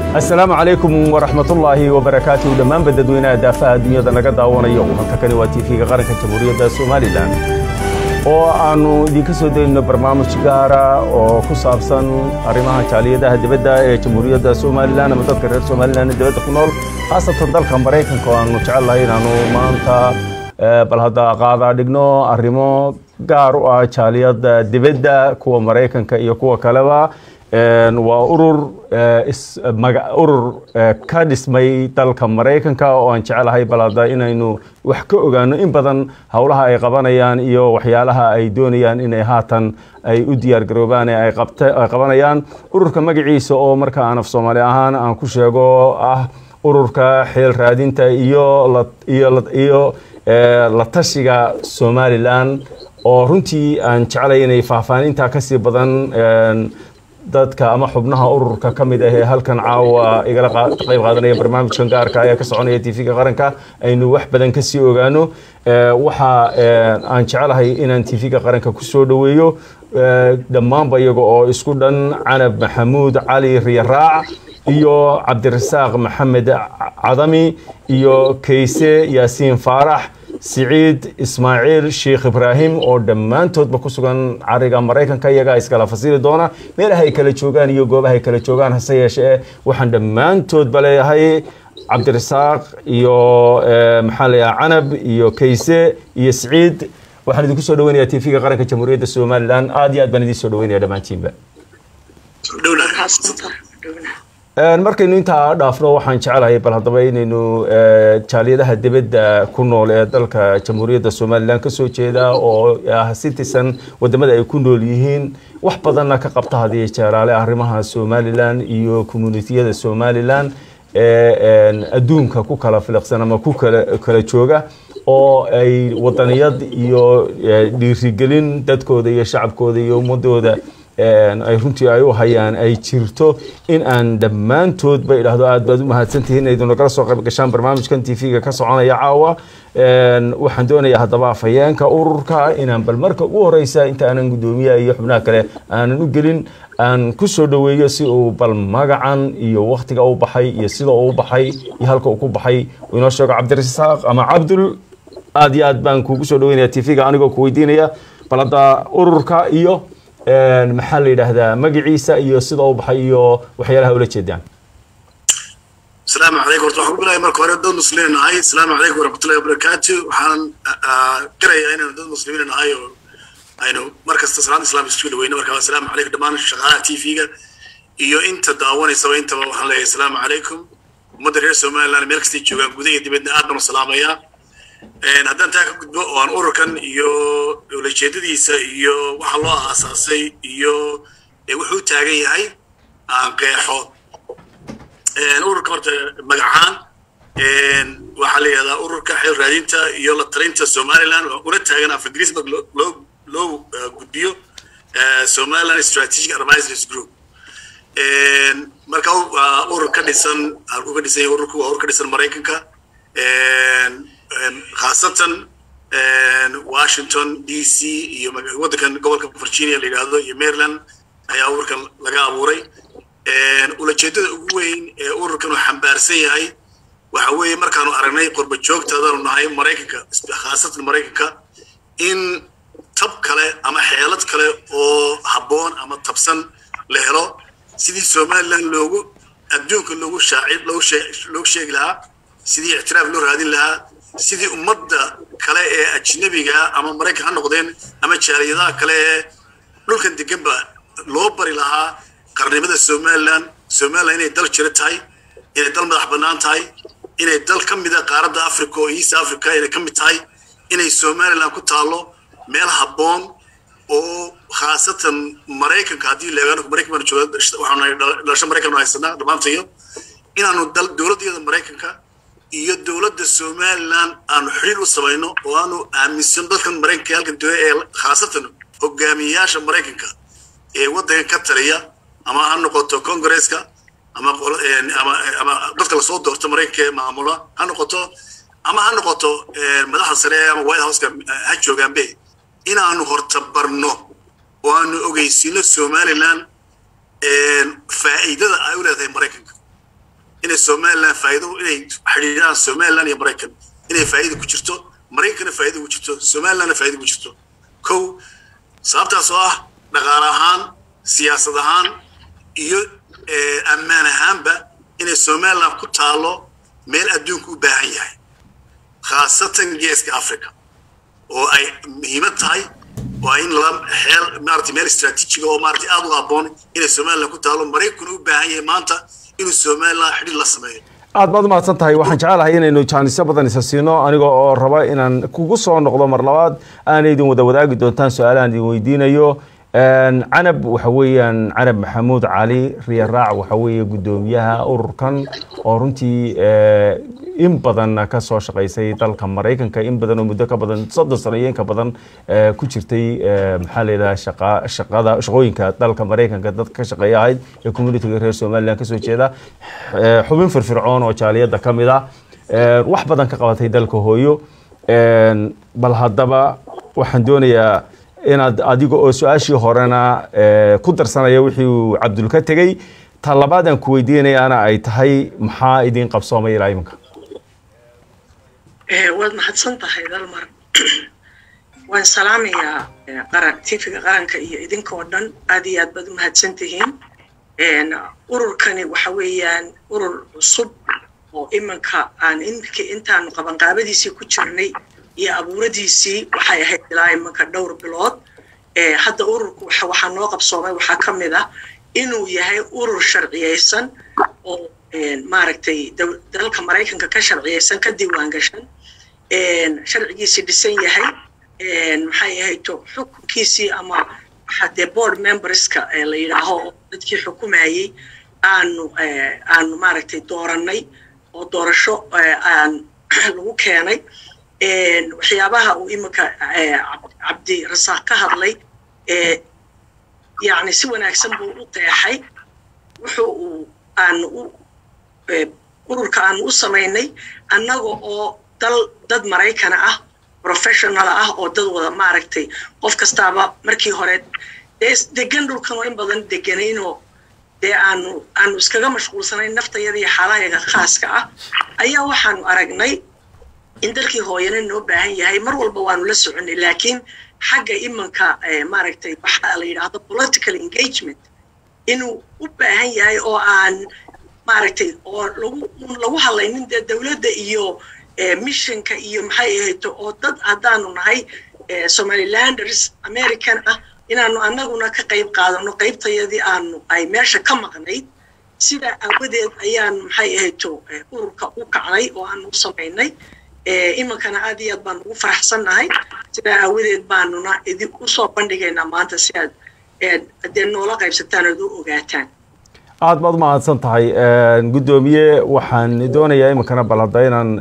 asalaamu calaykum waraxmatullaahi wabarakaatuhu dhammaanba dadweynaha daafaha dunyada naga daawanayo halkakani waa tv-ga qaranka jamhuuriyadda somalilan oo aannu idinka soo dayno barnaamij gaara oo ku saabsan arrimaha jaaliyadaha dibadda ee jamhuuriyadda somalilan ama dadka reer somalilan ee dibadda ku nool khaasatan dalka maraykanka oo aannu jecel lahay inaannu maanta bal hadda qaadaa dhigno arrimo gaar u ah jaaliyadda dibadda kuwa maraykanka iyo kuwa kaleba waa urur urur ka dhismay dalka maraykanka oo aan jecelahay bal hadda inaynu wax ka ogaano in badan howlaha ay qabanayaan iyo waxyaalaha ay doonayaan inay haatan ay u diyaar garoobaan ee ay qabanayaan ururka magaciisa oo marka aan af soomaali ahaan aan ku sheego ah ururka xeel raadinta iyo iyo la tashiga somalilan oo runtii aan jecelay inay faahfaanintaa kasii badan dadka ama xubnaha ururka ka mid ah ee halkan caawa igala qayb qaadanaya barnaamijkan gaarka ee ka soconaya tv-ga qaranka aynu wax badan kasii ogaano waxa aan jecelahay inaan tv-ga qaranka kusoo dhoweeyo dhammaanba iyaga oo isku dhan canab maxamuud cali riyaraac iyo cabdirasaaq maxamed cadami iyo kayse yaasiin faarax siciid ismaaciil sheikh ibraahim oo dhammaantoodba ku sugan cariga maraykanka iyagaa iskala fasili doona meelaha ay kala joogaan iyo goobaha ay kala joogaan hase yeeshee waxaan dhammaantoodba leeyahay cabdirasaaq iyo maxaa leeyahay canab iyo kayse iyo siciid waxaan idinku soo dhaweynayaa tv-ga qaranka jamhuuriyadda somalilan aad iyo aad baan idiin soo dhaweynaya dhammaantiinba markaynu intaa dhaafno waxaan jecelahay bal haddaba inaynu jaaliyadaha dibadda ku nool ee dalka jamhuuriyadda somalilan kasoo jeeda oo ah citizen wadamada ay ku nool yihiin wax badanna ka qabta hadiyo jeeraale arrimaha somalilan iyo communitiyada somalilan ee adduunka ku kala filiqsan ama ku kala jooga oo ay wadaniyad iyo dhiirigelin dadkooda iyo shacabkooda iyo ummadooda ay runtii ay u hayaan ay jirto in aan dhammaantoodba idhaahdo aad baad u mahadsantihiin inaydu nagala soo qayb gashaan barnaamijkan tv-ga ka soconaya caawa waxaan doonayaa haddaba afhayeenka ururka inaan bal marka ugu horeysa inta aanan guddoomiyaha iyo xubnaha kale aanan u gelin aan ku soo dhoweeyo si uu bal magacan iyo waktiga u baxay iyo sida uu baxay iyo halka uu ku baxay uu inoo sheego cabdirasaaq ama cabdul aad iyo aad baan kuugu soo dhaweynaya tv-ga anigoo ku weydiinaya bal hadda ururka iyo maxaa la yidhaahdaa magaciisa iyo sida u baxay iyo waxyaalaha ula jeedaan asalaamu calaykum horta waxaan ku bilaaya marka hore dad muslimiin nahay asalaamu calaykum waraxmatullahi wabarakaatu waxaan qirayaa inaynu dad muslimiin nahay oo aynu mar kasta salaada islaamka isku dhaweyno marka asalaamu calaykum dhammaan shaqaalaha tv-ga iyo inta daawanaysaba intaba waxaan leeyahay asalaamu calaykum ummadda reer somaliland meel kastay joogaan gudaha iyo dibadna aad baan u salaamayaa haddaan taa ka gudbo oo aan ururkan iyo ulajeedadiisa iyo waxa loo aasaasay iyo wuxuu taagan yahay aan qeexo ururka horta magacaan waxaa la yidhahdaa ururka xeel raadinta iyo la talinta somaliland una taagan af ingiriisba loo loo gudbiyo somaliland strategic advisors group marka urur ka dhisan halkuu ka dhisan yahay ururku waa urur ka dhisan maraykanka khaasatan washington d c iyo waddankan gobolka virginia la yidhaahdo iyo maryland ayaa ururkan laga abuuray ulajeedada ugu weyn ee ururkan uu xambaarsan yahay waxa weeye markaanu aragnay qurba joogtaadanu nahay maraykanka khaasatan maraykanka in tab kale ama xeelad kale oo habboon ama tabsan la helo sidii somaliland loogu adduunka loogu shaacib loogu sheegi lahaa sidii ictiraaf loo raadin lahaa sidii ummadda kale ee ajnabiga ama maraykan ha noqdeen ama jaaliyadaha kale ee dhulkan deganba loo bari lahaa qarnimada somaliland somaliland inay dal jiro tahay inay dal madax bannaan tahay inay dal ka mida qaaradda africa oo east africa inay ka mid tahay inay somaliland ku taallo meel habboon oo khaasatan maraykanka haddii leegaano maraykan baan jooga waxaanu dhalasho maraykan haysanaa dhammaantayo inaanu dowladdeeda maraykanka iyo dowladda somaliland aanu xiriir u samayno oo aanu aaminsan dadkan maraykanka halkan jooga ee khaasatan hogaamiyeyaasha maraykanka ee waddankan ka taliya ama ha noqoto congresska ama ama dadka lasoo doorto maraykanka ee maamula ha noqoto ama ha noqoto madaxda sare ama white houseka ha joogaanbe inaanu hortabarno oo aanu ogeysino somaliland faa'iidada ay u leedahay maraykanka somaliland faa'iido inay xidhiidhaan somaliland iyo maraykan inay faa'iida ku jirto maraykanna faa'iida ku jirto somalilandna faa'iida ku jirto kow sababtaas oo ah dhaqaale ahaan siyaasad ahaan iyo ammaan ahaanba inay somaliland ku taalo meel adduunku u baahan yahay khaasatan geeska africa oo ay muhiimad tahay waa in la xeel maarata meel istaraatiijiga oo maarata aad u habboon inay somaliland ku taalo maraykanu u baahan yahay maanta inuu somaliland xidhiir la sameeyo aad baad umahadsan tahay waxaan jecelahay inaynu jaanisyo badan isa siino aniga oo raba inaan kugu soo noqdo mar labaad aana idin wada wadaagi doontaan su-aalahan idin weydiinayo canab waxa weeyaan canab maxamuud cali riyaraac waxa weeye guddoomiyaha ururkan oo runtii in badan ka soo shaqaysay dalka maraykanka in badan oo muddo ka badan soddon sano iyo inka badan ku jirtay maxaa layidhaha shaqa shaqada shaqooyinka dalka maraykanka dadka ka shaqeeya ahayd ee communityga reer somaliland kasoo jeeda xubin firfircoon oo jaaliyadda ka mid ah wax badan ka qabatay dalka hooyo bal haddaba waxaan doonayaa inaad adiga oo su-aashii horena ku darsanaya wixii uu cabdul ka tegey ta labaad aan ku weydiinayaana ay tahay maxaa idin qabsoomay ilaa iminka waad mahadsan tahay dalmar waan salaamayaa qaran tifiga qaranka iyo idinkoo dhan aad iyo aad baad u mahadsan tihiin ururkani waxa weeyaan urur cusub oo iminka aan iminka intaanu qabanqaabadiisii ku jirnay iyo abuuradiisii waxay ahayd ilaa iminka dhowr bilood hadda ururku waxaa noo qabsoomay waxaa ka mid ah inuu yahay urur sharciyeysan oo maaragtay dalka maraykanka ka sharciyeysan ka diiwaan gashan sharcigiisii dhisan yahay maxay ahayto xukunkiisii ama waxa dee board memberska la yidhaaho oo dadkii xukumayey aanu aanu maaragtay doorannay oo doorasho aan lagu keenay waxyaabaha uu iminka cabdi rasaaq ka hadlay yani si wanaagsan buu u qeexay wuxu uu aanu u ururka aanu u samaynay annaga oo dal dad maraykana ah professional ah oo dad wada maaragtay qof kastaaba markii hore dee degan dhulkan oo in badan deganaynoo dee aanu aanu iskaga mashquulsanayn naftayada iyo xaalahayaga khaaska ah ayaa waxaanu aragnay in dalkii hooyana noo baahan yahay mar walba waanu la soconay laakiin xagga imanka maaragtay waxaa la yidhaahdo political engagement inuu u baahan yahay oo aan maaragtay oo lagu lagu hadlaynin dee dowladda iyo missionka iyo maxay ahayto oo dad haddaanu nahay somalilanders american ah inaanu annaguna ka qayb qaadano qaybtayadii aanu ay meesha ka maqnayd sidaa aawadeed ayaanu maxay ahayto ururka u kacnay oo aanu u samaynay iminkana aad iyo aad baan ugu faraxsannahay sidaa aawadeed baanuna idin usoo bandhigaynaa maanta si aad dee noola qaybsataan ood u ogaataan aad baad u mahadsan tahay guddoomiye waxaan doonayaa iminkana bal hadda inaan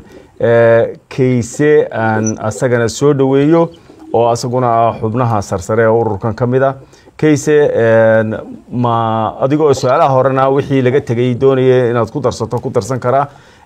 kayse aan asagana soo dhoweeyo oo asaguna ah xubnaha sarsare ee ururkan ka mid a kayse ma adigoo su-aalaha horena wixii laga tegay doonaya inaad ku darsato ku darsan karaa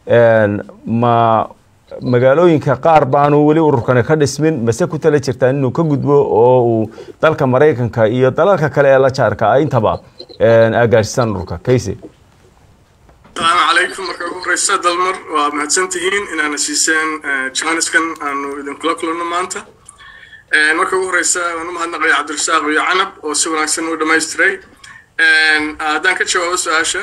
ma magaalooyinka qaar baanu weli ururkani ka dhismin mase ku tala jirtaan inuu ka gudbo oo uu dalka maraykanka iyo dalalka kale ee la jaarka ah intaba agaashisaan ururka kayse asalaamu calaykum marka ugu horeysa dalmar waa mahadsan tihiin inaana siiseen jaaniskan aanu idinkula kulanno maanta marka ugu horeysa waan u mahadnaqaya cabdirasaaq iyo canab oo si wanaagsan u dhamaystiray haddaan ka jawaabo su-aasha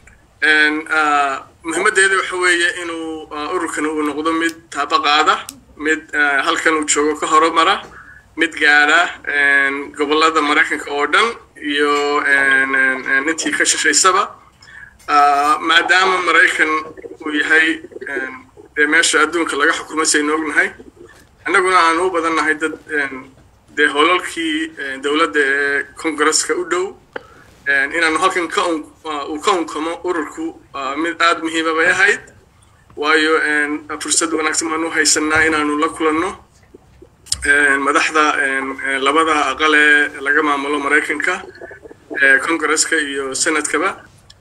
muhiimaddeeda waxa weeye inuu ururkan uu noqdo mid taabaqaada mid halkan uu joogo ka horumara mid gaadha gobollada maraykanka oo dhan iyo intii ka shishaysaba maadaama maraykan uu yahay dee meesha adduunka laga xukumo saynu ognahay annaguna aanu u badan nahay dad dee holalkii dowladda ee kongareska u dhow inaanu halkan ka uu ka unkamo ururku mid aada muhiima bay ahayd waayo fursad wanaagsan baanu haysanaa inaanu la kulanno madaxda labada aqal ee laga maamulo maraykanka kongareska iyo senadkaba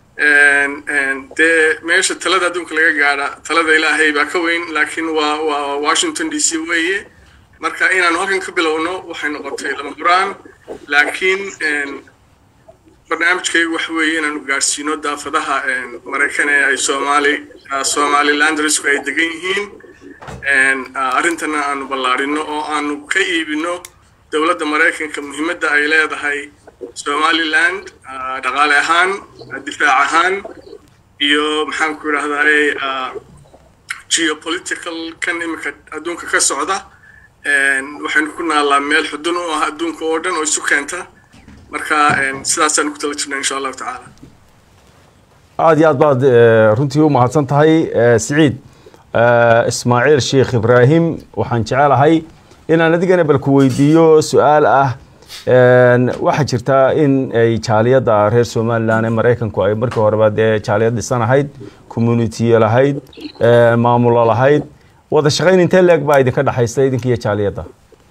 dee meesha talada adduunka laga gaadha talada ilaahay baa ka weyn laakiin waa waa washington d c weeye marka inaanu halkan ka bilowno waxay noqotay lama huraan laakiin barnaamijkaygu waxa weeye inaanu gaadhsiino daafadaha maraykan ee ay soomaali somalilandrisku ay degan yihiin arrintana aanu ballaarino oo aanu ka iibino dowladda maraykanka muhiimadda ay leedahay somaliland dhaqaale ahaan difaac ahaan iyo maxaan ku idhahdaye geopolitical kan iminka adduunka ka socda waxaynu ku naallaa meel xudun u ah adduunka oo dhan oo isu keenta marka sidaasaan ku tala jirnaa insha allahu tacaala aada iyo aad baad runtii u mahadsan tahay siciid ismaaciil sheekh ibraahim waxaan jecelahay inaan adigana bal ku weydiiyo su-aal ah waxaa jirtaa in ay jaaliyadda reer somalilan ee maraykanku ay markii horeba dee jaaliyad dhisan ahayd communitiye lahayd maamulo lahayd wada shaqayn intee leeg baa idinka dhexaysa idinka iyo jaaliyadda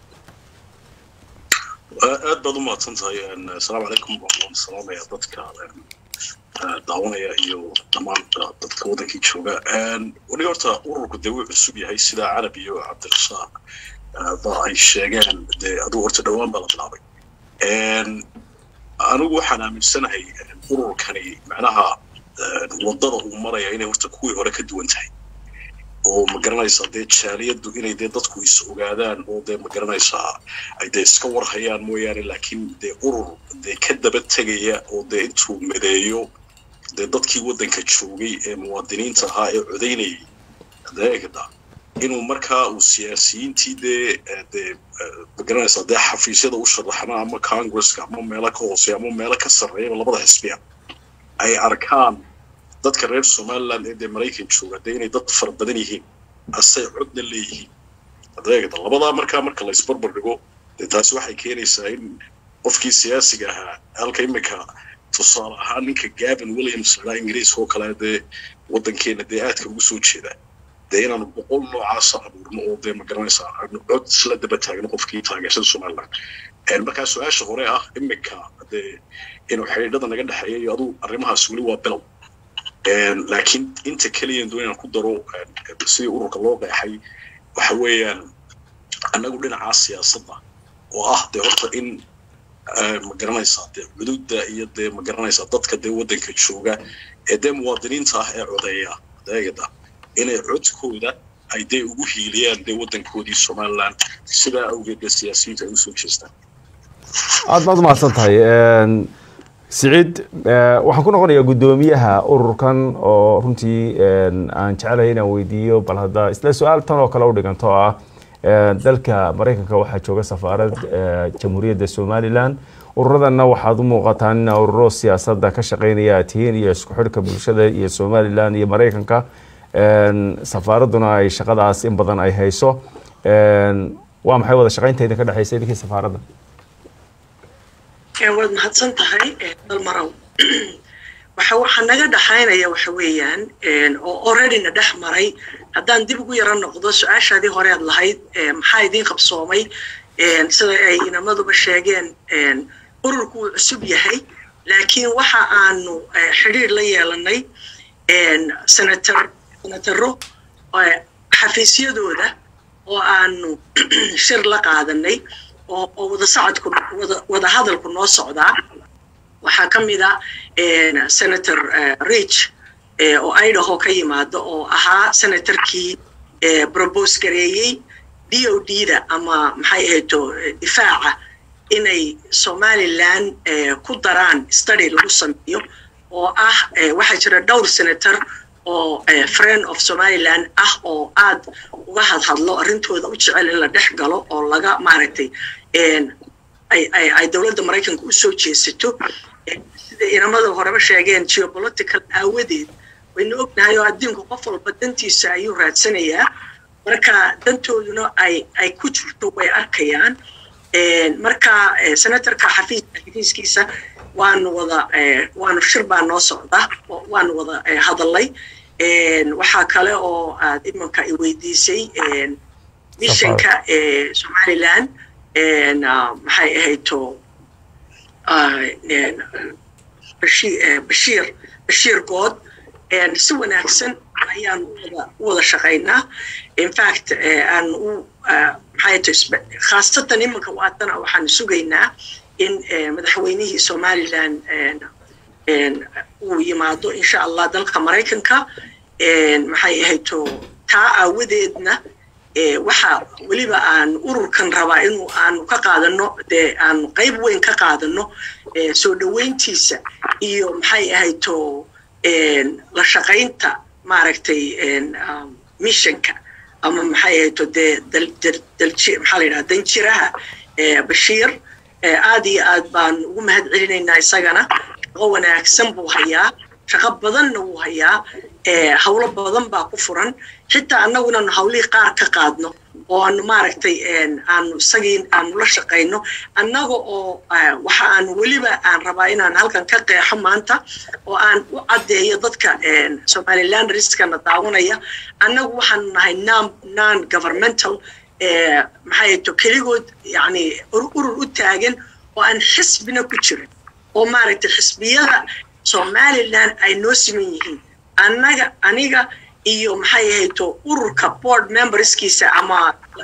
aad baad u mahadsan tahay asalaamu calaykum waan salaamaya dadka daawanaya iyo dhammaan dadka waddankii jooga weliga horta ururku dee wuu cusub yahay sidaa carab iyo cabdirasaaq ba ay sheegeen dee aduu horta dhowaan baa la bilaabay anigu waxaan aaminsanahay ururkani macnaha waddada uu maraya inay horta kuwii hore ka duwan tahay oo ma garanaysaa dee jaaliyaddu inay dee dadku is ogaadaan oo dee ma garanaysaa ay dee iska warhayaan mooyaane laakiin dee urur dee ka daba tegaya oo dee intuu mideeyo dee dadkii waddanka joogay ee muwaadiniinta ahaa ee codaynayay adeegda inuu markaa uu siyaasiyiintii dee dee ma garanaysaa dee xafiisyada u sharaxna ama congresska ama meelo ka hooseya ama meelo ka sarreeyaba labada xisbiya ay arkaan dadka reer somaliland ee dee maraykan jooga dee inay dad fara badan yihiin asay codna leeyihiin adeegda labadaa markaa marka la isbarbar dhigo dee taasi waxay keenaysaa in qofkii siyaasiga ahaa halka iminka tusaale ahaan ninka gavin williams ladhaa ingiriiska oo kale dee waddankeena dee aadka ugu soo jeeda dee inaanu boqol noocaasa abuurno oo dee ma garanaysaa aanu cod isla daba taagno qofkii taageersan somaliland markaa su-aasha hore ah iminka dee inuu xidhiidhada naga dhexeeya iyo aduu arrimahaas weli waa bilow laakiin inta keliyan doon inaan ku daro sidii ururka loo qeexay waxa weeyaan annagu dhinacaa siyaasadda oo ah dee horta in ma garanaysaa dee cududda iyo dee ma garanaysaa dadka dee waddanka jooga ee dee muwaadiniinta ah ee codeeya adeegada inay codkooda ay dee ugu hiiliyaan dee waddankoodii somaliland sidaa awgeed dee siyaasiyiinta ay usoo jeestaan aada baad umahadsan tahay siciid waxaan ku noqonayaa guddoomiyaha ururkan oo runtii aan jecelahay inaan weydiiyo bal hadda isla su-aal tan oo kale u dhiganto ah dalka maraykanka waxaa jooga safaarad jamhuuriyadda somalilan ururadana waxaad u muuqataan ina ururo siyaasadda ka shaqeynaya aad tihiin iyo isku xidhka bulshada iyo somalilan iyo maraykanka safaaradduna ay shaqadaas in badan ay hayso waa maxay wada shaqeynta idinka dhexeysa idinkii safaaradda waad mahadsan tahay dalmarow waxa waxaa naga dhaxaynaya waxa weeyaan oo alreadyna dhex maray haddaan dib ugu yaro noqdo su-aashaadii hore aad lahayd maxaa idiin qabsoomay sida ay inamaduba sheegeen ururku wuu cusub yahay laakiin waxa aanu xidhiir la yeelanay senator senataro xafiisyadooda oo aanu shir la qaadanay oo wada socodku wada hadalku noo socdaa waxaa ka mid a senator rich oo idaho ka yimaado oo ahaa senatorkii probose gareeyey d o d da ama maxay ahayto difaaca inay somaliland ku daraan study lagu sameeyo oo ah waxaa jira dhowr senator oo friend of somaliland ah oo aad uga hadhadlo arrintooda u jecel in la dhex galo oo laga maaragtay ay dowladda maraykanka u soo jeesato sida inamada horeba sheegeen geopolitical aawadeed waynu ognahay oo adduunka qof walba dantiisa ayuu raadsanayaa marka dantooduna ay ay ku jirto way arkayaan marka senatorka xafiiska xafiiskiisa waanu wada waanu shir baa noo socda waanu wada hadalay waxaa kale oo aad imanka i weydiisay missionka somaliland maxay ahayto bashiir bashiir good si wanaagsan ayaan wada u wada shaqaynaa infact aan u maxay to khaasatan imanka waatana waxaan sugaynaa in madaxweynihii somalilan uu yimaado insha allah dalka maraykanka maxay ahayto taa aawadeedna waxa weliba aan ururkan rabaa inuu aanu ka qaadano dee aanu qayb weyn ka qaadano soo dhoweyntiisa iyo maxay ahayto la shaqaynta maaragtay missionka ama maxay ahayto dee maxaa la yidhaha danjiraha bashiir aad iyo aad baan ugu mahad celinaynaa isagana shaqo wanaagsan buu hayaa shaqo badanna wuu hayaa hawlo badan baa ku furan xitaa annaguna hawlihii qaar ka qaadno oo aanu maaragtay aanu isagii aanu la shaqayno annaga oo waxa aan weliba aan rabaa inaan halkan ka qeexo maanta oo aan u caddeeyo dadka somaliland riskana daawanaya annagu waxaanu nahay non governmental maxay to keligood yani urur u taagan oo aan xisbina ku jirin oo maaragtay xisbiyada somaliland ay noo siman yihiin annaga aniga iyo maxay ahayto ururka board memberskiisa ama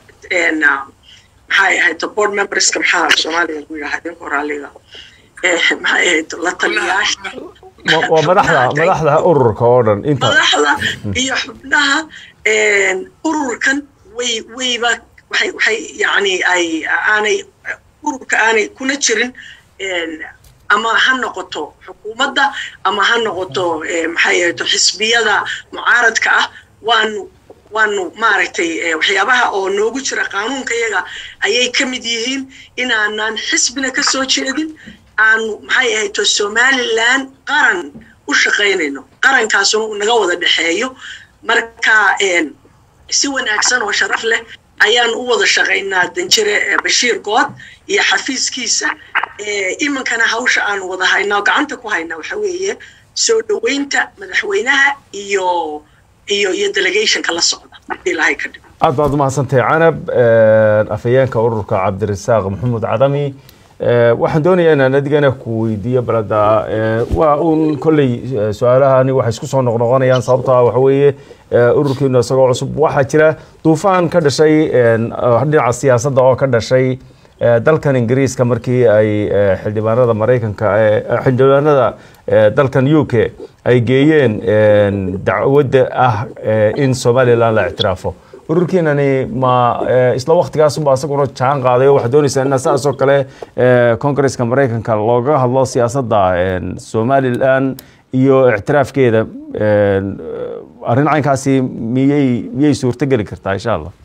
maxay ahayto board memberska maxaa soomaaliga lagu yidhaha idinka horaaliga maxay ahayto la taliyaasha waa madaxda madaxda ururka oo dhan inta madaxda iyo xubnaha ururkan way wayba waxay waxay yani ay aanay ururka aanay kuna jirin ama ha noqoto xukuumadda ama ha noqoto maxay ahayto xisbiyada mucaaradka ah waanu waanu maaragtay waxyaabaha oo noogu jira qaanuunka yaga ayay ka mid yihiin inaanan xisbina ka soo jeedin aanu maxay ahayto somaliland qaran u shaqaynayno qarankaasuna uu naga wada dhexeeyo marka si wanaagsan oo sharaf leh ayaan u wada shaqaynaa danjire bashiir good iyo xafiiskiisa iminkana hawsha aanu wada haynaa oo gacanta ku haynaa waxa weeye soo dhoweynta madaxweynaha iyo iyo iyo delegationka la socda ilaahay ka dhig aad baad umahadsantahay canab afhayeenka ururka cabdirasaaq maxamuud cadami waxaan doonayaa inaan adigana ku weydiiyo balada waa uun kolley su-aalahani waxay isku soo noqnoqonayaan sababtaa waxa weeye ururkiinu isagoo cusub waxaa jira duufaan ka dhashay dhinaca siyaasadda oo ka dhashay dalkan ingiriiska markii ay xildhibaanada maraykanka xildhibaanada dalkan u k ay geeyeen dacwadda ah in somaliland la ictiraafo ururkiinani ma isla waktigaasunba isaguna jaan qaaday oo waxaad doonaysaa in saas oo kale congresska maraykanka looga hadlo siyaasadda somaliland iyo ictiraafkeeda arrin caynkaasi miyay miyay suurto geli kartaa insha allah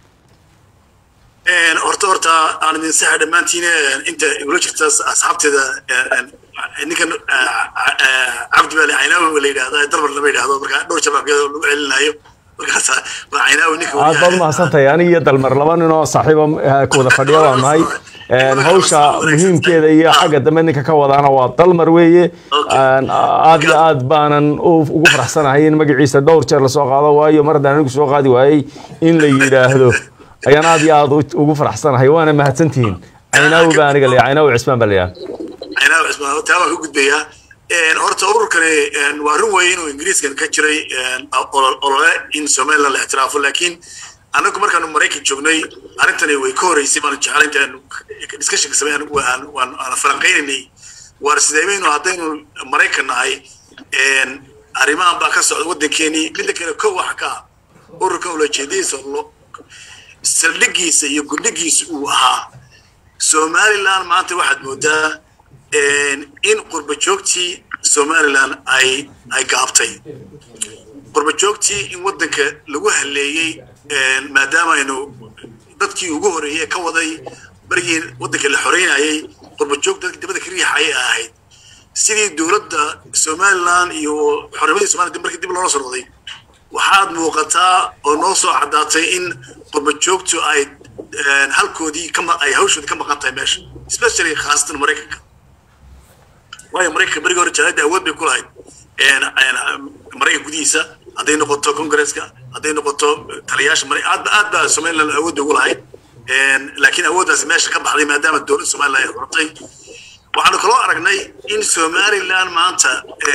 horta horta aan idin saxa dhammaantiin inta igula jirta asxaabteeda ninkan cabdi baali caynaawi la yidhahda dalbar lama yidhahdo marka dhowr jabaabkeeda lagu celinayo markaas waa caynaawi ninka aad baad umahadsantahay aniga iyo dalmar laba nin oo saaxiiba wada fadhiya baan nahay hawsha muhiimkeeda iyo xagga dambe ninka ka wadaana waa dalmar weeye aad iyo aad baanan ugu faraxsanahay in magaciisa dhowr jeer lasoo qaado waayo mar haddaan anigu soo qaadi waayey in la yidhaahdo ayaan aad iyo aad ugu faraxsanahay waana mahadsantihiin caynaawi baa aniga leeyahay caynaawi cismaan baa leeyahay caynaawi cismaan taa baan ku gudbayaa horta ururkani waa run weeye inuu ingiriiskan ka jiray olole in somaliland la ictiraafo laakiin annagu markaanu maraykan joognay arrintani way ka horeysay baanu jeclay intaanu discussionka sameyn waan falanqaynaynay waar sideemaynu haddaynu maraykan nahay arrimahan baa ka socda waddankeenii midda kale kow waxa ka ah ururkan ulajeedadiisa saldhigiisa iyo gundhigiisa uu ahaa somaliland maanta waxaad moodaa in qurba joogtii somaliland ay ay gaabtay qurba joogtii in waddanka lagu haleeyey maadaama aynu dadkii ugu horeeyey ka waday barigii waddanka la xoreynayay qurba joog dadkii dibadda ka riixayay ahayd sidii dowladda somaliland iyo xornimadii somaliland markii dib loola soo noqday waxaad muuqataa oo noo soo caddaatay in qurba joogtu ay halkoodii ay hawshoodii ka maqan tahay meesha especially khaasatan maraykanka waayo maraykanka berigii hore jaalada awood bay ku lahayd maraykanka gudihiisa hadday noqoto congresska hadday noqoto taliyaasha aad aad baa somaliland awoodda ugu lahayd laakiin awooddaasi meesha ka baxday maadaama dowladda somaliland ay hortay waxaanu kaloo aragnay in somaliland maanta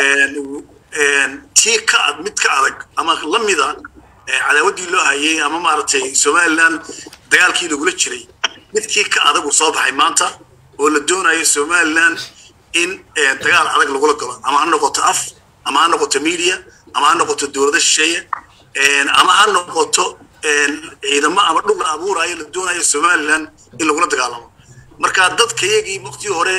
tii ka ad mid ka adag ama la mida cadaawaddii loo hayay ama maaragtay somaliland dagaalkii lagula jiray midkii ka adag uu soo baxay maanta oo la doonayo somaliland in dagaal adag lagula galo ama ha noqoto af ama ha noqoto media ama ha noqoto dowlado shisheeye ama ha noqoto ciidamo ama dhul la abuurayo la doonayo somaliland in lagula dagaalamo marka dadka iyagii waqtigii hore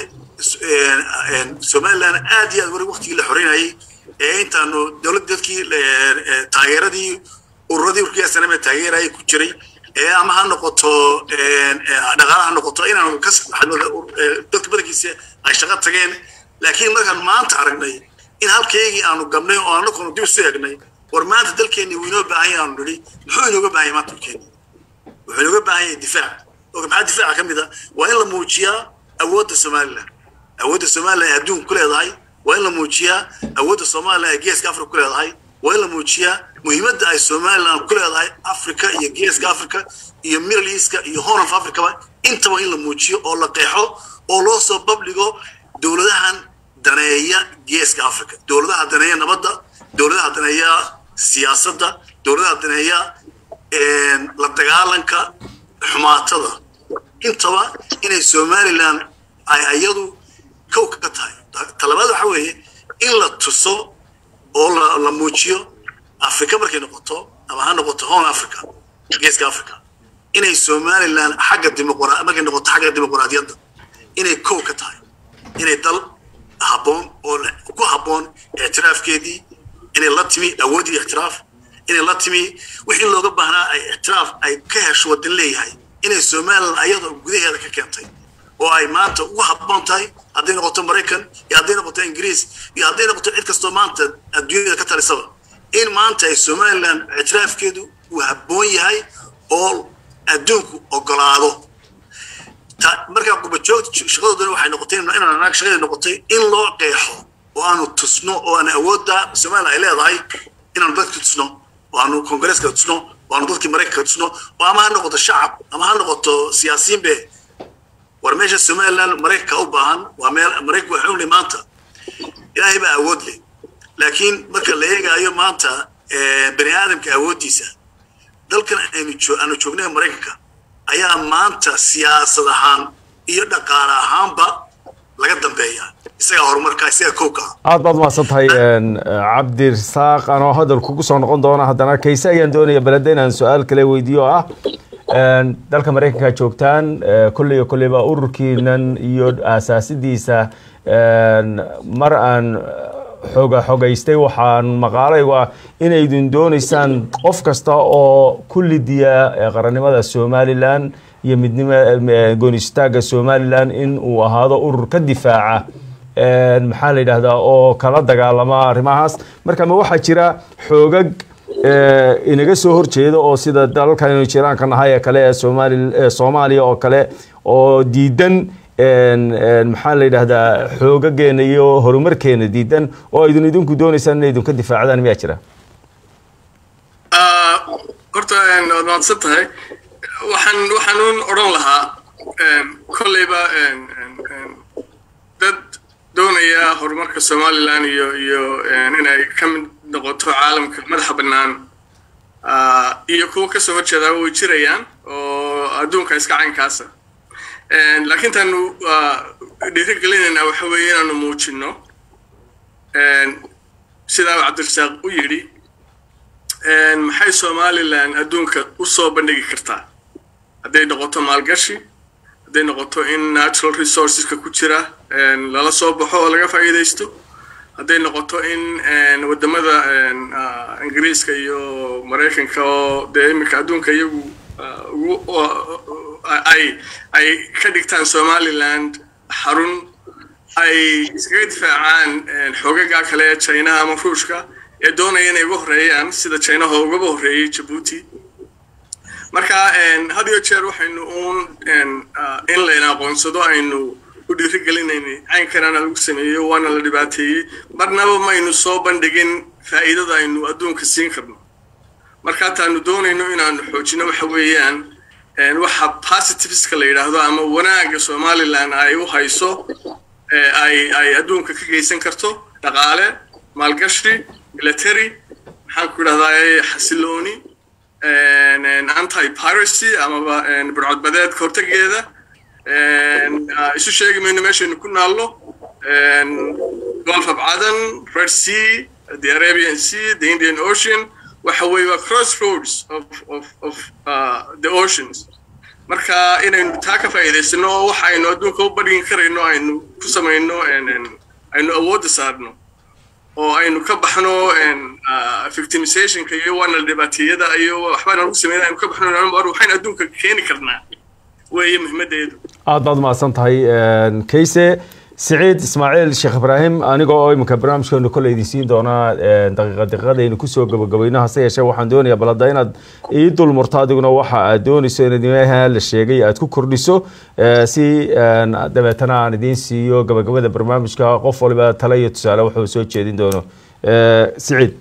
somaliland aad iyo aad wari waqtigii la xoreynayay ee intaanu dowlad dadkii taageeradii ururadii urkiya saname taageerayay ku jiray ee ama ha noqoto dhaqaalaha ha noqoto inaanu ka dadka badankiisa ay shaqo tageen laakiin markaan maanta aragnay in halkaygii aanu gabnay oo anakuna dib isu eegnay war maanta dalkeenni wuu inoo baahan yahay aanu nidhi muxuu inooga baahan yahay maanta dalkeenni wuxuu inooga baahan yahay difaac oo maxaa difaaca ka mid a waa in la muujiyaa awoodda somaliland awoodda somaliland ee adduunka ku leedahay waa in la muujiyaa awoodda somaliland ee geeska africa ku leedahay waa in la muujiyaa muhiimadda ay somaliland ku leedahay africa iyo geeska africa iyo middle eastka iyo horn of africaba intaba in la muujiyo oo la qeexo oo loo soo babdhigo dowladahan daneeya geeska africa dowladaha daneeya nabadda dowladaha daneeya siyaasadda dowladaha daneeya la dagaalanka xumaatada intaba inay somaliland ay iyadu kow ka tahay talabaad waxa weeye in la tuso oo la muujiyo africa markay noqoto ama ha noqoto horn africa geeska africa inay somaliland xagga dimuqra markay noqoto xagga dimuqraadiyadda inay kow ka tahay inay dal habboon oo ku habboon ictiraafkeedii inay la timi awooddii ictiraaf inay la timi wixii looga baahnaa ay ictiraaf ay ka hesho waddan leeyahay inay somaliland ayadoo gudaheeda ka keentay oo ay maanta ugu habboon tahay hadday noqoto maraykan iyo hadday noqoto ingiriis iyo hadday noqoto cid kastoo maanta adduunyada ka talisaba in maanta ay somaliland ictiraafkeedu uu habboon yahay oo adduunku ogolaado markaa qubajoogta shaqadoodana waxay noqotay inaan anaag shaqadii noqotay in loo qeexo oo aanu tusno oo aan awoodda somaliland ay leedahay inaanu dadka tusno oo aanu kongareeska tusno oo aanu dadkii maraykanka tusno oo ama ha noqoto shacab ama ha noqoto siyaasiyiin be war meesha somaliland maraykanka u baahan waa meel maraykanka waxuu leh maanta ilaahay baa awood leh laakiin marka la eegaayo maanta bani aadamka awooddiisa dalkan aynu aanu joognay maraykanka ayaa maanta siyaasad ahaan iyo dhaqaale ahaanba laga dambeeya isagaa horumarka isagaa kowka aad baad mahadsan tahay cabdirasaaq anoo hadal kugu soo noqon doona haddana kayse ayaan doonaya beleda inaan su-aal kale weydiiyo oo ah dalka maraykanka joogtaan kolley iyo kolleyba ururkiinan iyo aasaasidiisa mar aan xoga xogaystay waxaan maqaalaygu ah inaydin doonaysaan qof kasta oo ku lidiya qarannimada somalilan iyo midnimo goonistaagga somalilan in uu ahaado urur ka difaaca maxaa la yidhaahdaa oo kala dagaalama arrimahaas marka ma waxaa jira xoogag inaga soo horjeeda oo sida dalalkan jiraanka nahay ee kale ee somaali soomaaliya oo kale oo diidan maxaa la yidhaahdaa xoogageena iyo horumarkeena diidan oo idin idinku doonaysaan inay idinka difaacdaan miyaa jira horta waad mahadsan tahay waxaan waxaanuun odhan lahaa kolleyba dad doonaya horumarka somaliland iyo iyo inay ka mid noqoto caalamka madaxa bannaan iyo kuwa kasoo horjeedaa way jirayaan oo adduunka iska caynkaasa laakiin taanu dhiirigelinaynaa waxa weeye inaanu muujinno sidaa cabdirasaaq u yidhi maxay somaliland adduunka u soo bandhigi kartaa hadday noqoto maalgashi hadday noqoto in natural resourceska ku jira lala soo baxo oo laga faa'iidaysto hadday noqoto in waddamada ingiriiska iyo maraykanka oo dee iminka adduunka iyagu ay ay ka dhigtaan somaliland xarun ay iskaga difaacaan xoogaga kale ee chinaha ama ruushka ee doonaya inay uga horreeyaan sida chinaha ugaba horreeyey jabuuti marka had iyo jeer waxaynu uun in layna aqoonsado aynu u dhiirigelinayna caynkanana lagu sameeyo waana la dhibaateeyey marnaba maynu soo bandhigin faa'iidada aynu adduunka siin karno marka taanu doonayno inaanu xoojino waxa weeyaan waxa positiveska la yidhaahdo ama wanaagga somaliland ay u hayso ay ay adduunka ka geysan karto dhaqaale maalgashi military maxaan ku idhahdaa xasilooni anti piracy amaba burcodbadeedka hortegeeda isu sheegi mayno meeshaynu ku naallo gulf of cadan red sea the arabian sea the indian ocean waxa weeye waa crossroads of of of uh, the oceans marka inaynu taa ka faa'iidaysano oo waxa aynu adduunka u badhigin karayno aynu ku samayno aynu awoodda saarno oo aynu ka baxno victimizationka iyo waana dhibaateeyada iyo waxbaa nagu sameyn aynu ka baxno waxaynu adduunka keeni karnaa weeye muhiimaddeedu aad baad mahadsan tahay kayse siciid ismaaciil sheekh ibraahim aniga oo iminka barnaamijkeenu kole idin siin doonaa daqiiqa daqiiqadaynu kusoo gabagabayno hase yeeshee waxaan doonayaa bal hadda inaad ii dulmurto adiguna waxa aad doonayso in idimaha la sheegay aad ku kordhiso si dabeetana aan idiin siiyo gabagabada barnaamijka qof waliba tale iyo tusaale wuxuu soo jeedin doono siciid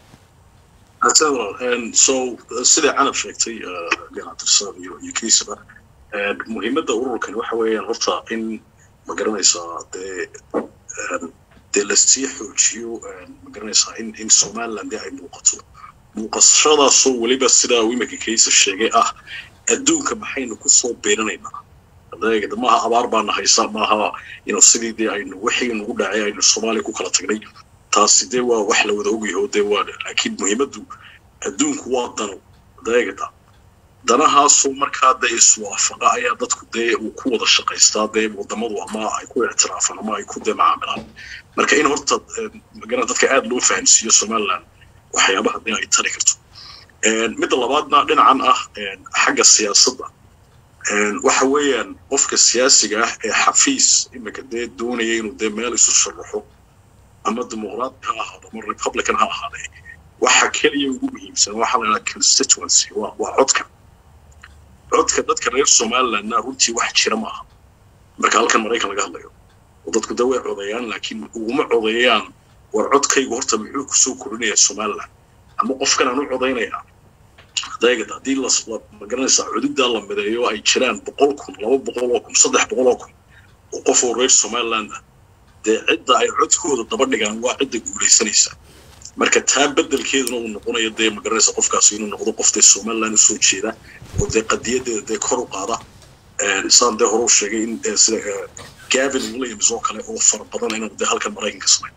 so sida canab sheegtay ganacsada iyo iyo kiisaba muhiimadda ururkani waxa weeyaan horta in ma garanaysaa dee dee lasii xoojiyo ma garanaysaa in in somaliland dee ay muuqato muuqashadaasoo weliba sidaa wimanka kaysa sheegay ah adduunka maxaynu kusoo beeranaynaa adeega maaha abaar baana haysa maaha ino sidii dee aynu wixii nagu dhacay aynu soomaaliya ku kala tagnay taasi dee waa wax la wada ogyaho dee waa laakiin muhiimaddu adduunku waa dano adeegada danahaasoo markaa dee iswaafaqa ayaa dadku dee uu ku wada shaqaystaa dee wadamadu ama ay ku ictiraafaan ama ay ku dee macaamilaan marka in horta magara dadka aad loo fahamsiiyo somaliland waxyaabaha dee ay tari karto midda labaadna dhinacan ah xagga siyaasadda waxa weeyaan qofka siyaasiga ah ee xafiis imika dee doonaya inuu dee meel isu sharaxo ama dimuqraat ha ahaado ama republican ha ahaadee waxa keliya ugu muhiimsan waxaa la yidhaha constituency waa waa codka codka dadka reer somalilandna runtii wax jira maaha marka halkan maraykan laga hadlayo oo dadku dee way codeeyaan laakiin uguma codeeyaan war codkaygu horta muxuu kusoo korinayaa somaliland ama qofkan aan u codaynayaa adeegad haddii la magaranaysaa cududdaa la mideeyo ay jiraan boqol kun laba boqol oo kun saddex boqol oo kun oo qof oo reer somaliland ah dee cidda ay codkooda daba dhigaan waa cidda guulaysanaysa marka taa bedelkeeduna uu noqonayo dee magaranaysa qofkaasi inuu noqdo qof dee somaliland usoo jeeda oo dee qadiyadeeda dee kor u qaada saan dee hore u sheegay in sida gavin williams oo kale oo fara badan inuu dee halkan maraykanka samay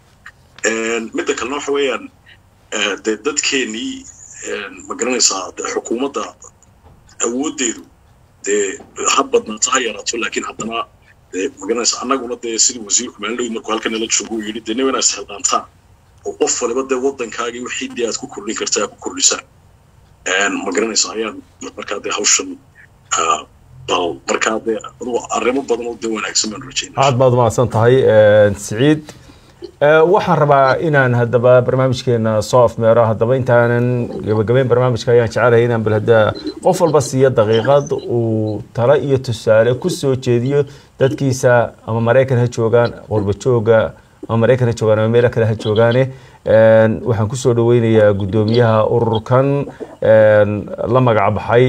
midda kalena waxa weeyaan dee dadkeenii ma garanaysaa dee xukuumadda awooddeedu dee ha badnaato ha yaraato laakiin haddana dee ma garanaysaa annaguna dee sidii wasiirku maalin markuu halkan nala joogo uu yidhi dee nin inaa isxilqaantaan oo qof waliba dee waddankaagii wixii dee aad ku kordhin kartaa aad ku kordhisaan ma garanaysaa ayaan markaa dee hawshan bal markaa dee adugu arrimo badan oo dee wanaagsan baan rajaynaa aad baad umahadsan tahay siciid waxaan rabaa inaan haddaba barnaamijkeena soo afmeero haddaba intaanan gabagabeyn barnaamijka ayaan jecelahay inaan bal hadda qof walba siiyo daqiiqad uu talo iyo tusaale ku soo jeediyo dadkiisa ama maraykan ha joogaan qurba jooga ama maraykan ha joogaan ama meelo kale ha joogaane waxaan kusoo dhaweynayaa guddoomiyaha ururkan la magac baxay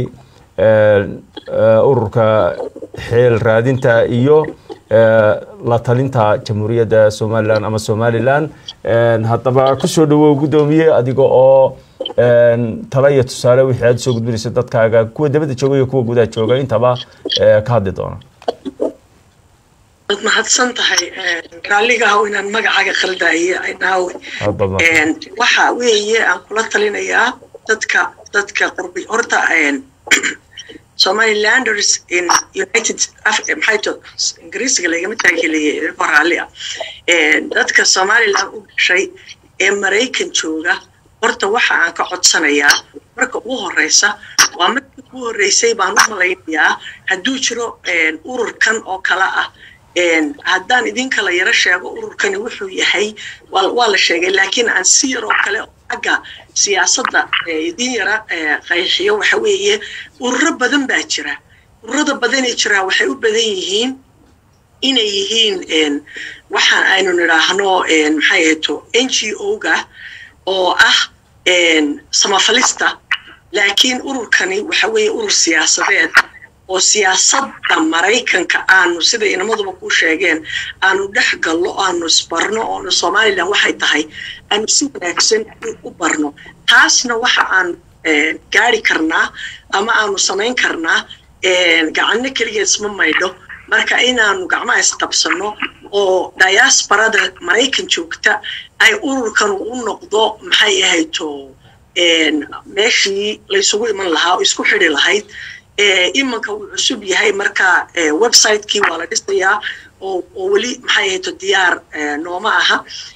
ururka xeel raadinta iyo la talinta jamhuuriyadda somalilan ama somalilan haddaba kusoo dhawow guddoomiye adiga oo talo iyo tusaale wixii aad usoo gudbinayso dadkaaga kuwa dabadda jooga iyo kuwa gudaha jooga intaba ka hadli doona waad mahadsan tahay raalligahaw inaan magacaaga khaldaye naawe waxa weeye aan kula talinayaa dadka dadka qurbi horta somalilanders in united maxayto ingiriisiga lagama taageleeyay ko raalli ah dadka somaliland u dhashay ee maraykan jooga horta waxa aan ka codsanayaa marka ugu horeysa waa markii ugu horeysay baan u malaynayaa hadduu jiro ururkan oo kale ah haddaan idin kala yaro sheego ururkani wuxuu yahay waa la sheegay laakiin aan si yaroo kale xagga siyaasadda idin yara qayxiyo waxa weeye ururo badan baa jira ururada badanee jiraa waxay u badan yihiin inay yihiin waxaan aynu nidhaahno maxay ahayto n g o-ga oo ah samafalista laakiin ururkani waxa weeye urur siyaasadeed oo siyaasadda maraykanka aanu sida inamaduba ku sheegeen aanu dhex gallo aanu isbarno oonu somalilan waxay tahay aanu si wanaagsan u barno taasna waxa aanu gaari karnaa ama aanu samayn karnaa gacanno keliya isma maydho marka inaanu gacmaha isqabsanno oo diasporada maraykan joogta ay ururkan u noqdo maxay ahayto meeshii laysugu iman lahaa oo isku xidi lahayd imanka wuu cusub yahay marka website-kii waa la dhisayaa oo weli maxay ahayto diyaar nooma aha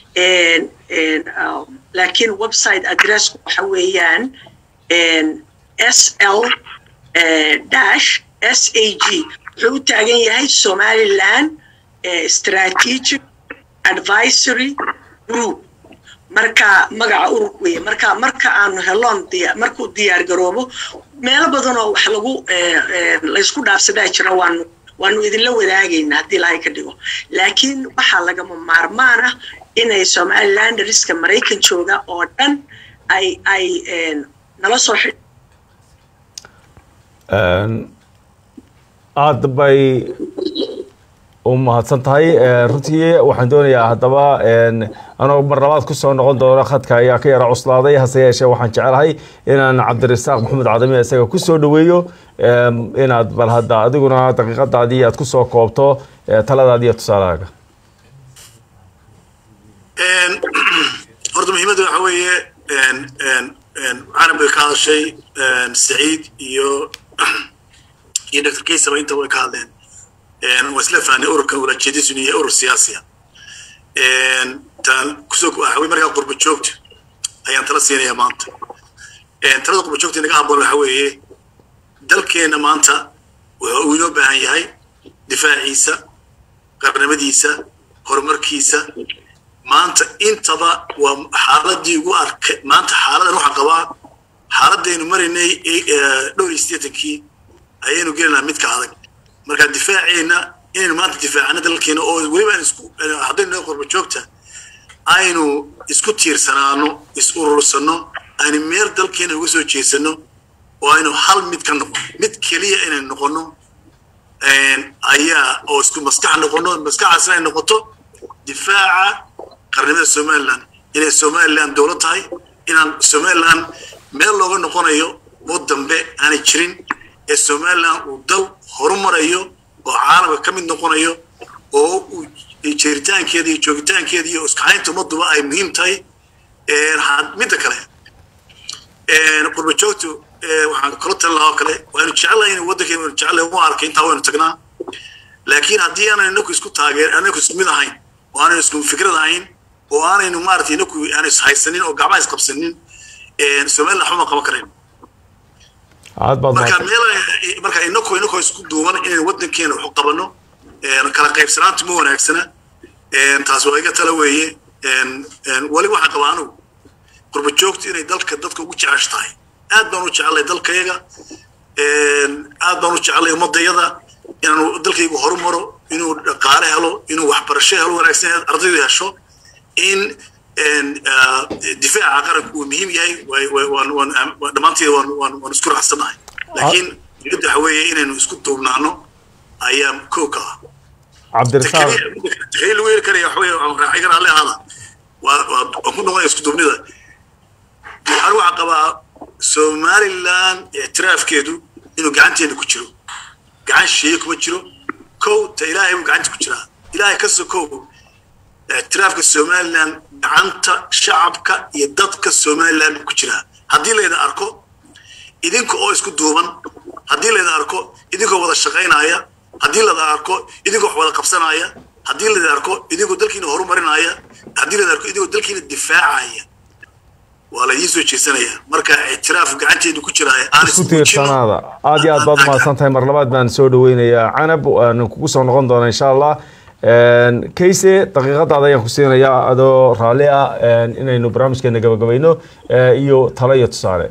laakiin website addressku waxa weeyaan s l dash s a g wuxuu u taagan yahay somaliland strategic advisory group marka magaca ururka weeye marka marka aanu heloon markuu diyaar garoobo meelo badanoo wax lagu laysku dhaafsadaa jira waanu waanu idinla wadaagaynaa haddii ilaahay ka dhigo laakiin waxaa lagama maarmaan ah inay somalilanderiska maraykan jooga oo dhan ay ay nala soo xidh aada bay u mahadsan tahay runtii waxaan doonayaa haddaba anoo mar labaad kusoo noqon doono khadka ayaa ka yara cuslaaday hase yeeshee waxaan jecelahay inaan cabdirasaaq maxamed cadami isaga kusoo dhaweeyo inaad bal hadda adiguna daqiiqadaadii aad kusoo koobto taladaadi iyo tusaalahaaga horta muhiimadda waxa weeye carab bay ka hadashay saciid iyo iyo dr kaysaba inta way ka hadleen waa isla fahnay ururkan ulajeedisunu yahay urur siyaasiya taan kusoo waxawey markaa qurba joogta ayaan tala siinayaa maanta talada qurba joogta inaga habboon waxa weeye dalkeenna maanta wuxuu uu inoo baahan yahay difaaciisa qarnimadiisa horumarkiisa maanta intaba waa xaaladii ugu arkay maanta xaaladan waxaan qabaa xaaladaynu maraynay dhowr iyo siddeetankii ayaynu gelinaa midka adag marka difaaceenna inaynu maanta difaacano dalkeena oo weliba aan isku haddaynu naga qurba joogta aynu isku tiirsanaano is urursano aynu meel dalkeena uga soo jeesano oo aynu hal mid ka noqono mid keliya inaynu noqono ayaa oo isku maskax noqono maskaxaas inay noqoto difaaca qarnimada somaliland inay somaliland dowlad tahay inaan somaliland meel looga noqonayo oo dambe aanay jirin ee somaliland uu dal horumarayo oo caalamka ka mid noqonayo oo uu jiritaankeeda iyo joogitaankeeda iyo iskaxaynta ummaduba ay muhiim tahay midda kale qurba joogtu waxaan kula talin lahaa oo kale waanu jecelahay in waddankeena waynu jecelahay u arkay intaa waynu tagnaa laakiin haddii aanan inaku isku taageer anaku isku mid ahayn oo aanan isku fikrad ahayn oo aanaynu maaragtay inaku aanu ishaysanin oo gacmaha isqabsanin somaliland waxba ma qaban karayn marka meel marka inaku inakoo isku duuban inaynu waddankeena waxu qabano kala qaybsanaantu ma wanaagsana taas waa iga tala weeye weliba waxaan qabaa anugu qurba joogtu inay dalka dadka ugu jecesha tahay aad baan u jecelay dalkayaga aad baan u jecelay ummadayada inaanu dalkaygu horumaro inuu dhaqaale helo inuu waxbarasho helo wanaagsan ardaydu hesho in difaaca qaranku uu muhiim yahay dhammaanteeda waan isku raacsanahay laakiin dibadda waxa weeye inaynu isku duubnaano ayaa kow ka ah cabdirasaaq takayl lagu heli karaya waxa weeye raaxay kara alle ahaada waan ku noqonaya isku duubnida anigu waxaan qabaa somaliland ictiraafkeedu inuu gacanteena ku jiro gacan shisheeye kuma jiro kow ta ilaahay buu gacanta ku jiraa ilaahay ka sokow ictiraafka somaliland gacanta shacabka iyo dadka somaliland buu ku jiraa haddii layda arko idinka oo isku duuban haddii layda arko idinkoo wada shaqaynaya haddii layda arko idinkoo wax wada qabsanaya haddii layda arko idinkoo dalkiina horumarinaya haddii layda arko idinkoo dalkiina difaacaya waa la idiin soo jeesanaya marka ictiraaf gacanteedu ku jira aan isku tiirsanaada aad iyo aad baad umahadsan tahay mar labaad baan soo dhaweynayaa canab aan kugu soo noqon doona insha allah kayse daqiiqadaada ayaan ku siinayaa adoo raalli ah inaynu barnaamijkeena gabagabayno iyo talo iyo tusaale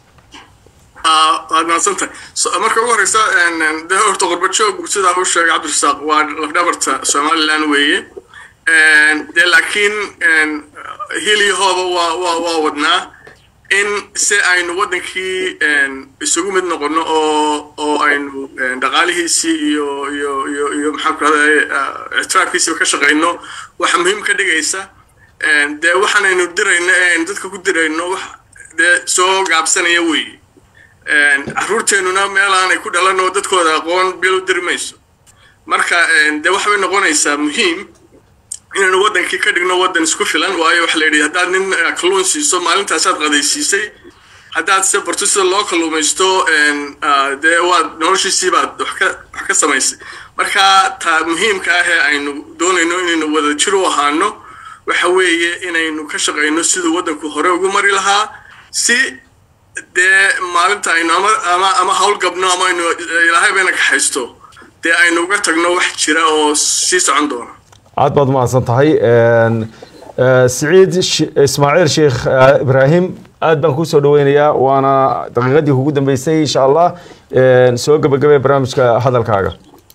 waad mahadsantahay marka ugu horeysa dee horta qurba joog sidaa u sheegay cabdirasaaq waa lafdhabarta somaliland weeye dee laakiin hilyahooda waa waa waa wadnaa in si aynu waddankii isugu mid noqono oo oo aynu dhaqaalihiisii iyo iyo iyo iyo maxaan ku rahday ictiraafkiisiiba ka shaqayno waxa muhiim ka dhigaysa dee waxaanaynu dirayno ee aynu dadka ku dirayno wax dee soo gaabsanaya weeye caruurteennuna meel aanay ku dhalan oo dadkooda aqoon bil u diri mayso marka dee waxbay noqonaysaa muhiim inaynu waddankii ka dhigno waddan isku filan waayo waxa la yidhi haddaad nin kalluun siiso maalintaasaad qadaysiisay haddaad se barto sida loo kalluumaysto dee waad noloshiisii baad wax ka wax ka samaysay marka taa muhiimka ah ee aynu doonayno inaynu wada jir u ahaano waxa weeye inaynu ka shaqayno siduu waddanku hore ugu mari lahaa si dee maalinta aynu ama ama ama howlgabno ama aynu ilaahay bayna kaxaysto dee aynu uga tagno wax jira oo sii socon doona aad baad umahadsan tahay siciid ismaaciil sheekh ibraahim aad baan kusoo dhaweynayaa waana daqiiqadii kugu dambeysay insha allah soo gebagabee barnaamijka hadalkaaga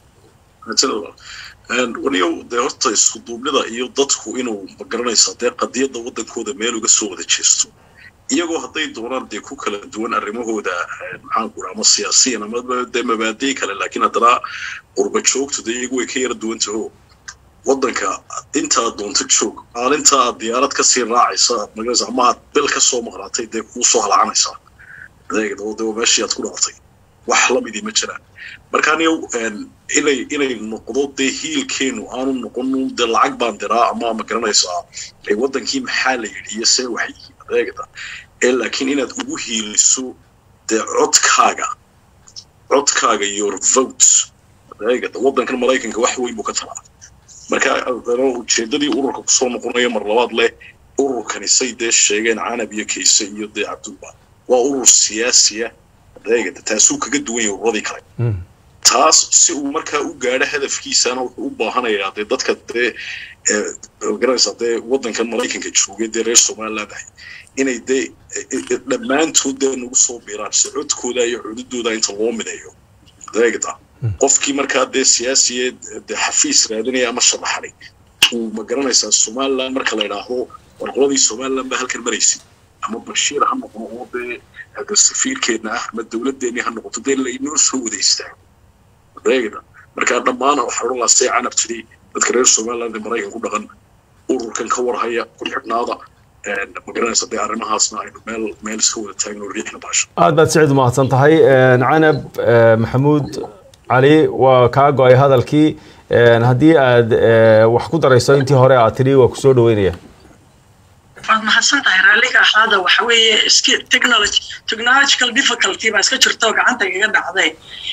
waniyow dee horta isku duubnida iyo dadku inuu magaranaysa dee qadiyadda waddankooda meel uga soo wada jeesto iyagoo hadday doonaan dee ku kala duwan arrimahooda maxaanku ama siyaasiyan ama dee mabaadii kale laakiin haddana qurba joogtu dee iyagu way ka yara duwan taho waddanka intaad doonto joog maalinta aad diyaarad kasii raacaysa magaraysa ama aad bil ka soo maqnaatay dee kuu soo halacanaysaa adeegda oo dee meeshii aad ku dhalatay wax lamidii ma jiraan marka aniyow inay inay noqdo dee hiilkeenu aanu noqon dee lacag baan diraa ama ma garanaysaa waddankii maxaa la yidhi iyo see waxay yihiin adeegda ee laakiin inaad ugu hiiliso dee codkaaga codkaaga your vote adeegda waddankan maraykanka wax weyn buu ka talaa marka ujeedadii ururka kusoo noqonaya mar labaad leh ururkani say dee sheegeen canab iyo kayse iyo dee cabdulba waa urur siyaasiya adeegada taasuu kaga duwan yahay ururadii kale taas si uu markaa u gaadho hadafkiisana wuxuu u baahanayaa dee dadka dee garanaysaa dee waddankan maraykanka joogay dee reer somaliland ahay inay dee dhammaantood dee nagu soo biiraan si codkooda iyo cududooda inta loo mideeyo adeegada qofkii markaa dee siyaasiyeed dee xafiis raadinaya ama sharaxanay uu ma garanaysaa somaliland marka la idhaahdo warqoladii somaliland baa halkan maraysay ama bashiir ha noqdo oo dee hada safiirkeedna ah ama dowladdeennii ha noqoto dee laynoo soo wada istaago adeegda markaa dhammaana waxaa odhan lahaa say canab tidhi dadka reer somaliland ee maraykan ku dhaqan ururkan ka warhaya ku xidhnaada ma garanaysa dee arrimahaasna aynu meel meel iska wada taagno riixna baasha aad baad siciid umahadsan tahay canab maxamuud cali waa kaa go-ay hadalkii haddii aad wax ku darayso intii hore aad tidhi waa kusoo dhaweynaya waad mahadsan tahay raalliga ahaada waxa weeye iski technology technological difficulty baa iska jirto gacanta igaga dhacday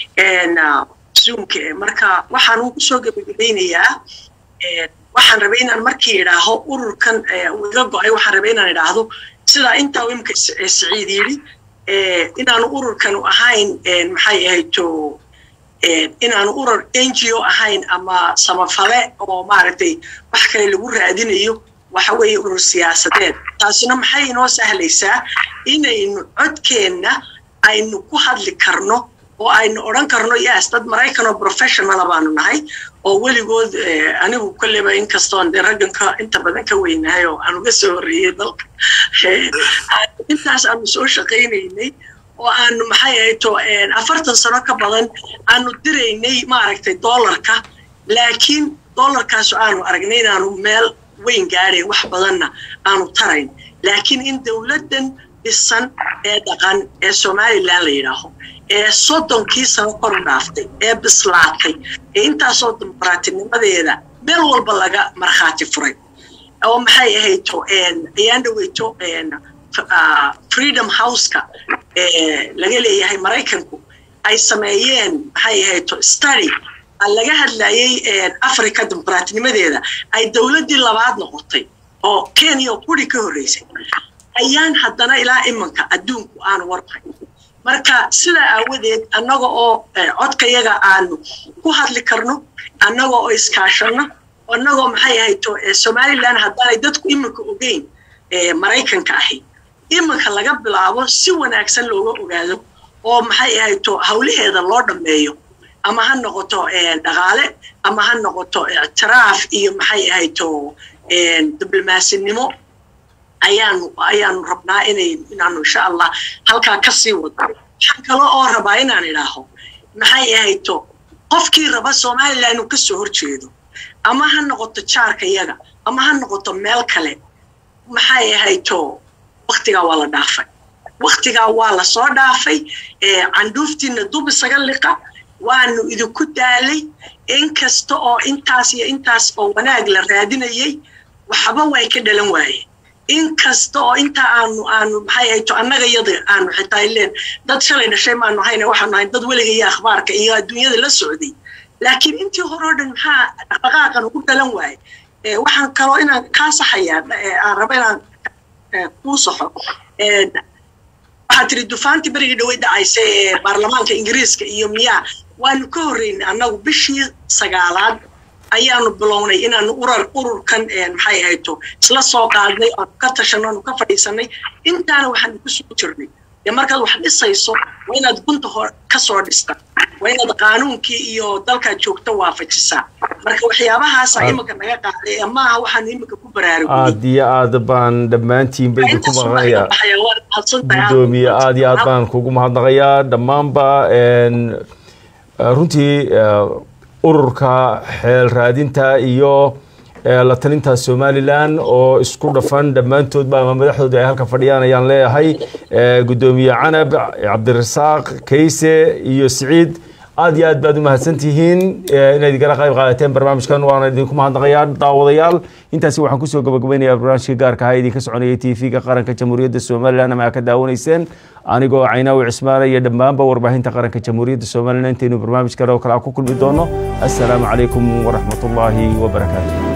zoomka marka waxaan ugu soo gebagabeynayaa waxaan rabay inaan markii idhaaho ururkan iga go-ay waxaan rabay inaan idhaahdo sidaa intaa imka siciid yidhi inaanu ururkanu ahayn maxay ahayto inaanu urur n g o ahayn ama samafale oo maaragtay wax kale lagu raadinayo waxa weeye urur siyaasadeed taasina maxay inoo sahlaysaa inaynu codkeenna aynu ku hadli karno oo aynu odhan karno yes dad maraykan oo professionala baanu nahay oo weligood anigu kolleyba inkastoon dee ragganka inta badan ka weynahay oo aan uga soo horreeyey dalka intaas aanu soo shaqaynaynay oo aanu maxay ahayto afartan sano ka badan aanu diraynay maaragtay dollarka laakiin dollarkaasu aanu aragnay inaanu meel weyn gaadhayn wax badanna aanu tarayn laakiin in dowladdan dhisan ee dhaqan ee somalilan la yidhaaho ee soddonkii sano kor u dhaaftay ee bislaatay ee intaasoo dimuqraatinimadeeda meel walba laga markhaati furay oo maxay ahayto ayaan dhaweyto freedom houseka laga leeyahay maraykanku ay sameeyeen maxay ahayto study laga hadlayay africa dimuqraatinimadeeda ay dowladdii labaad noqotay oo kenya oo quri ka horreysay ayaan haddana ilaa imanka adduunku aanu warqay marka sidaa aawadeed annaga oo codkayaga aanu ku hadli karno annaga oo iskaashanno annagoo maxay ahayto somalilan haddaanay dadku iminka ogeyn maraykanka ahi iminka laga bilaabo si wanaagsan looga ogaado oo maxay ahayto hawlaheeda loo dhammeeyo ama ha noqoto dhaqaale ama ha noqoto ictiraaf iyo maxay ahayto diblomasinimo ayaanu ayaanu rabnaa inay inaanu insha allah halkaa ka sii wado waxaan kale oo rabaa inaan idhaaho maxay ahayto qofkii raba somalilan inuu kasoo horjeedo ama ha noqoto jaarka yaga ama ha noqoto meel kale maxay ahayto waktigaa waa la dhaafay waktigaa waa la soo dhaafay candhuuftiina dub isaga liqa waanu idinku daalay inkasta oo intaas iyo intaas oo wanaag la raadinayay waxba way ka dhalan waayeen inkasta oo intaa aanu aanu maxay ahayto annaga yada aanu xitaa ileen dad shalay dhashay maanu hayna waxaanu ahayn dad weliga iyo akhbaarka iyo adduunyada la socday laakiin intii hore oo dhan maxaa dhaqdhaqaaqan ugu dhalan waaye waxaan kaloo inaan kaa saxayaa aan raba inaan kuu saxo waxaa tiri dufaantii berigii dhawey dhacaysa ee baarlamaanka ingiriiska iyo miyaa waanu ka horreynay annagu bishii sagaalaad ayaanu bilownay inaanu urar ururkan maxay ahayto isla soo qaadnay aanu ka tashanno aanu ka fadhiisanay intaana waxaanu ku soo jirnay dee markaad wax dhisayso waa inaad gunta hor ka soo dhista waa inaad qaanuunkii iyo dalkaad joogto waafajisaa marka waxyaabahaasa iminka naga qaaday maaha waxaanu iminka ku baraarugay aad iyo aad baan dhammaantiin ba idinku maqanayaa gudoomiye aad iyo aad baan kugu mahadnaqayaa dhammaanba runtii ururka xeel raadinta iyo la talinta somalilan oo isku dhafan dhammaantoodba ama madaxdooda ay halka fadhiyaan ayaan leeyahay gudoomiye canab cabdirasaaq kayse iyo siciid aad iyo aad baad u mahadsantihiin inaad igala qayb qaadateen barnaamijkan waana idinku mahadnaqayaa daawadayaal intaasi waxaan kusoo gabagabaynayaa barnaamijka gaarka ahaa idinka soconayay t v-ga qaranka jamhuuriyadda somalilan ama aa ka daawanayseen anigoo caynaawi cismaana iyo dhammaanba warbaahinta qaranka jamhuuriyadda somalilan intaynu barnaamij kale oo kale a ku kulmi doono assalaamu calaykum waraxmat ullaahi wabarakaatu